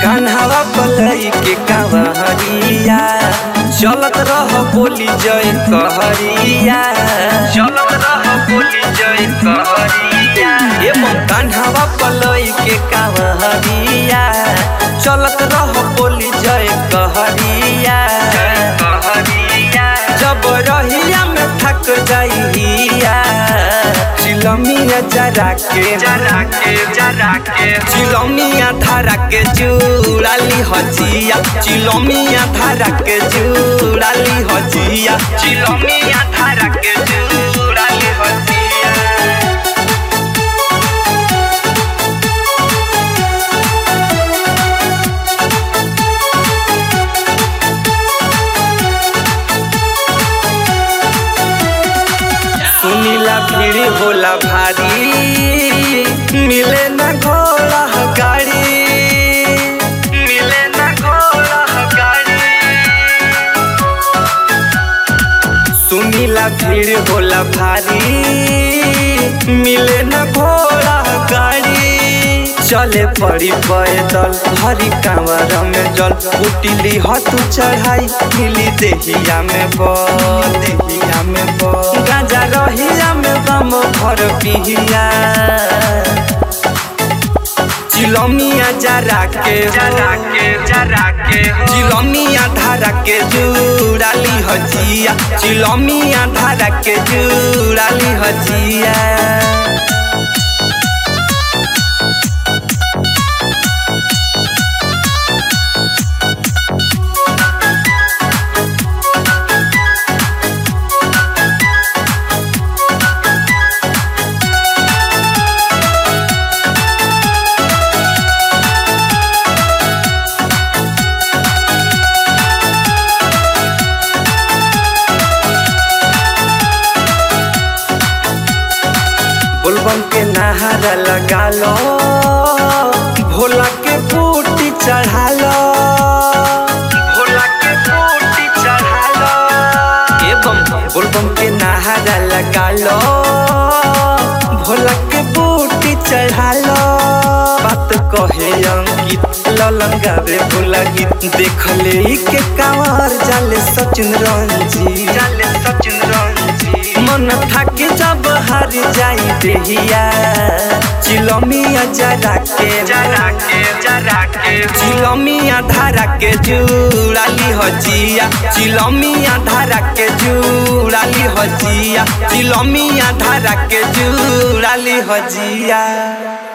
कान्हावा पलई के कावहरिया चलत रह बोली जय कहरिया चलत रह बोली जय कहरिया एवं कान्हावा पलई के कावहरिया चलत रह बोली जय कहरिया कहरिया जब रहिया में थक जाइया चिलमिया जरा के जरा के जरा के चिलमिया धारा के चूड़ाली हजिया चिलमिया धारा के चूड़ाली हजिया चिलमिया धारा के चूड़ाली हजिया सुनीला भीड़ होला भारी मिले न घोड़ा गाड़ी मिले न घोड़ा गाड़ी सुनीला भीड़ होला भारी मिले न घोड़ा गाड़ी चले पड़ी पैदल हरी कांवर में जल उटिली हतु चढ़ाई मिली देहिया में बल देहिया में बल गाजा रहिया में बम भर पिहिया चिलमिया जरा के जरा के जरा के चिलमिया धारा के जुड़ाली हजिया चिलमिया धारा के जुड़ाली हजिया बोलबम के नहारा लगा लो भोला के बूटी चढ़ा लो भोला के बूटी चढ़ा लो एवं बोलबम के नहारा लगा लो भोला के बूटी चढ़ा लो बात कहे अंकित ललन गावे भोला गीत देख ले के कांवर जाले सचिन रंजी जाले सचिन रंजी मन थाके जब हार जाई देहिया चिलमिया जरा के जरा के जरा के चिलमिया धारा के जुड़ाली हजिया चिलमिया धारा के जुड़ाली हजिया चिलमिया धारा के जुड़ाली हजिया